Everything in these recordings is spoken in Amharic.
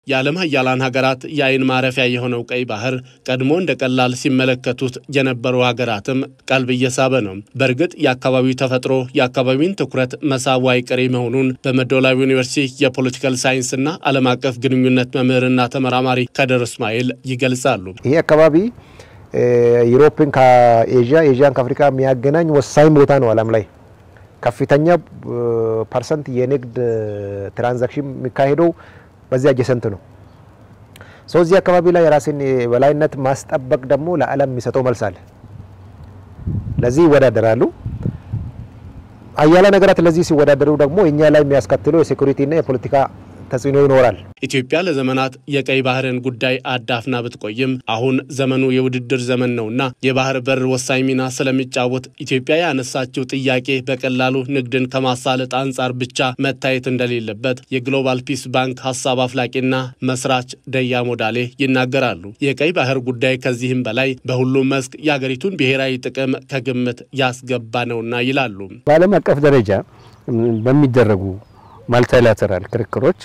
የዓለም ሀያላን ሀገራት የአይን ማረፊያ የሆነው ቀይ ባህር ቀድሞ እንደ ቀላል ሲመለከቱት የነበሩ ሀገራትም ቀልብ እየሳበ ነው። በእርግጥ የአካባቢው ተፈጥሮ የአካባቢውን ትኩረት መሳቡ አይቀሬ መሆኑን በመደወላዊ ዩኒቨርሲቲ የፖለቲካል ሳይንስና ዓለም አቀፍ ግንኙነት መምህርና ተመራማሪ ከድር እስማኤል ይገልጻሉ። ይሄ አካባቢ ዩሮፕን ከኤዥያ ኤዥያን ከአፍሪካ የሚያገናኝ ወሳኝ ቦታ ነው። ዓለም ላይ ከፍተኛ ፐርሰንት የንግድ ትራንዛክሽን የሚካሄደው በዚህ አጀሰንት ነው። ሰው እዚህ አካባቢ ላይ የራስን የበላይነት ማስጠበቅ ደግሞ ለዓለም የሚሰጠው መልስ አለ። ለዚህ ይወዳደራሉ። አያሌ ነገራት ለዚህ ሲወዳደሩ ደግሞ እኛ ላይ የሚያስከትለው የሴኩሪቲና የፖለቲካ ተጽዕኖ ይኖራል። ኢትዮጵያ ለዘመናት የቀይ ባህርን ጉዳይ አዳፍና ብትቆይም አሁን ዘመኑ የውድድር ዘመን ነውና የባህር በር ወሳኝ ሚና ስለሚጫወት ኢትዮጵያ ያነሳችው ጥያቄ በቀላሉ ንግድን ከማሳለጥ አንጻር ብቻ መታየት እንደሌለበት የግሎባል ፒስ ባንክ ሀሳብ አፍላቂና መስራች ደያ ሞዳሌ ይናገራሉ። የቀይ ባህር ጉዳይ ከዚህም በላይ በሁሉም መስክ የአገሪቱን ብሔራዊ ጥቅም ከግምት ያስገባ ነውና ይላሉ። በዓለም አቀፍ ደረጃ በሚደረጉ ማልቲላተራል ክርክሮች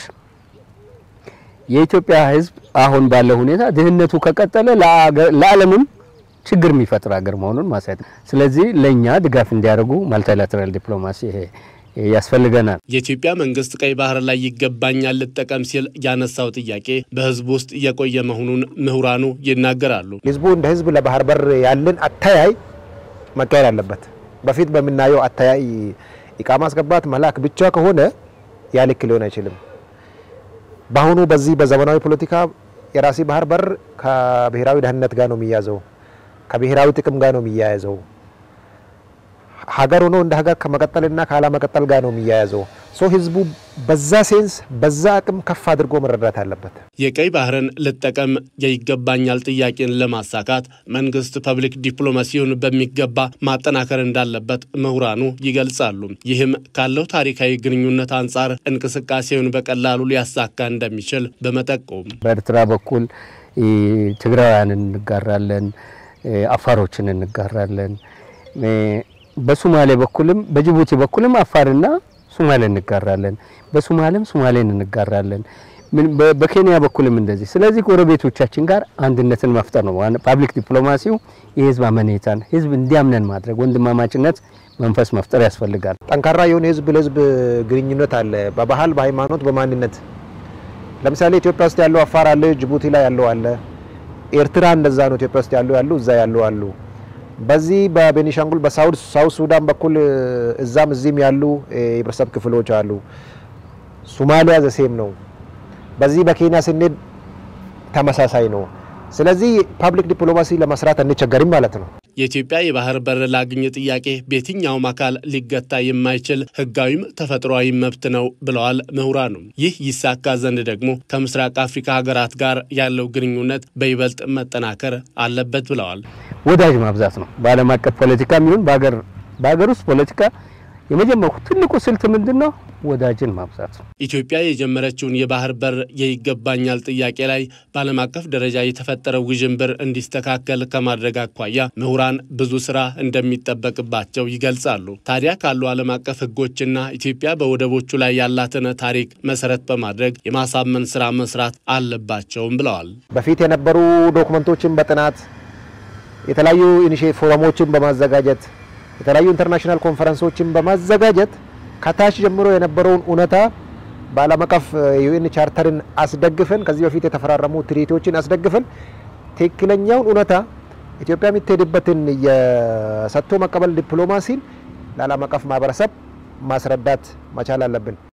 የኢትዮጵያ ሕዝብ አሁን ባለው ሁኔታ ድህነቱ ከቀጠለ ለዓለምም ችግር የሚፈጥር ሀገር መሆኑን ማሳየት ነው። ስለዚህ ለእኛ ድጋፍ እንዲያደርጉ ማልቲላተራል ዲፕሎማሲ ይሄ ያስፈልገናል። የኢትዮጵያ መንግስት ቀይ ባህር ላይ ይገባኛል ልጠቀም ሲል ያነሳው ጥያቄ በህዝቡ ውስጥ የቆየ መሆኑን ምሁራኑ ይናገራሉ። ህዝቡ እንደ ህዝብ ለባህር በር ያለን አተያይ መቀየር አለበት። በፊት በምናየው አተያይ እቃ ማስገባት መላክ ብቻ ከሆነ ያ ልክ ሊሆን አይችልም። በአሁኑ በዚህ በዘመናዊ ፖለቲካ የራሴ ባህር በር ከብሔራዊ ደህንነት ጋር ነው የሚያዘው፣ ከብሔራዊ ጥቅም ጋር ነው የሚያያዘው። ሀገር ሆኖ እንደ ሀገር ከመቀጠልና ካለመቀጠል ጋር ነው የሚያያዘው። ሶ ህዝቡ በዛ ሴንስ በዛ አቅም ከፍ አድርጎ መረዳት አለበት። የቀይ ባህርን ልጠቀም የይገባኛል ጥያቄን ለማሳካት መንግስት ፐብሊክ ዲፕሎማሲውን በሚገባ ማጠናከር እንዳለበት ምሁራኑ ይገልጻሉ። ይህም ካለው ታሪካዊ ግንኙነት አንጻር እንቅስቃሴውን በቀላሉ ሊያሳካ እንደሚችል በመጠቆም በኤርትራ በኩል ትግራውያንን እንጋራለን፣ አፋሮችን እንጋራለን። በሶማሌ በኩልም በጅቡቲ በኩልም አፋርና ሶማሌ እንጋራለን። በሶማሌም ሶማሌን እንጋራለን። በኬንያ በኩልም እንደዚህ። ስለዚህ ጎረቤቶቻችን ጋር አንድነትን መፍጠር ነው ፓብሊክ ዲፕሎማሲው። የህዝብ አመኔታን ህዝብ እንዲያምነን ማድረግ ወንድማማችነት መንፈስ መፍጠር ያስፈልጋል። ጠንካራ የሆነ ህዝብ ለህዝብ ግንኙነት አለ፣ በባህል፣ በሃይማኖት፣ በማንነት ለምሳሌ ኢትዮጵያ ውስጥ ያለው አፋር አለ፣ ጅቡቲ ላይ ያለው አለ፣ ኤርትራ እንደዛ ነው። ኢትዮጵያ ውስጥ ያለው ያሉ እዛ ያለው አሉ። በዚህ በቤኒሻንጉል በሳውት ሳውት ሱዳን በኩል እዛም እዚህም ያሉ የህብረተሰብ ክፍሎች አሉ። ሶማሊያ ዘሴም ነው። በዚህ በኬንያ ስንሄድ ተመሳሳይ ነው። ስለዚህ ፓብሊክ ዲፕሎማሲ ለመስራት አንቸገርም ማለት ነው። የኢትዮጵያ የባህር በር ላግኝ ጥያቄ በየትኛውም አካል ሊገታ የማይችል ህጋዊም ተፈጥሯዊ መብት ነው ብለዋል ምሁራኑ። ይህ ይሳካ ዘንድ ደግሞ ከምስራቅ አፍሪካ ሀገራት ጋር ያለው ግንኙነት በይበልጥ መጠናከር አለበት ብለዋል። ወዳጅ ማብዛት ነው። በዓለም አቀፍ ፖለቲካ የሚሆን በሀገር ውስጥ ፖለቲካ የመጀመሪያው ትልቁ ስልት ምንድን ነው? ወዳጅን ማብዛት ነው። ኢትዮጵያ የጀመረችውን የባህር በር የይገባኛል ጥያቄ ላይ በዓለም አቀፍ ደረጃ የተፈጠረው ውዥንብር እንዲስተካከል ከማድረግ አኳያ ምሁራን ብዙ ስራ እንደሚጠበቅባቸው ይገልጻሉ። ታዲያ ካሉ ዓለም አቀፍ ህጎችና ኢትዮጵያ በወደቦቹ ላይ ያላትን ታሪክ መሰረት በማድረግ የማሳመን ስራ መስራት አለባቸውም ብለዋል። በፊት የነበሩ ዶክመንቶችን በጥናት የተለያዩ ኢኒሼቲቭ ፎረሞችን በማዘጋጀት የተለያዩ ኢንተርናሽናል ኮንፈረንሶችን በማዘጋጀት ከታች ጀምሮ የነበረውን እውነታ በዓለም አቀፍ ዩኤን ቻርተርን አስደግፈን ከዚህ በፊት የተፈራረሙ ትሪቶችን አስደግፈን ትክክለኛውን እውነታ ኢትዮጵያ የምትሄድበትን የሰጥቶ መቀበል ዲፕሎማሲን ለዓለም አቀፍ ማህበረሰብ ማስረዳት መቻል አለብን።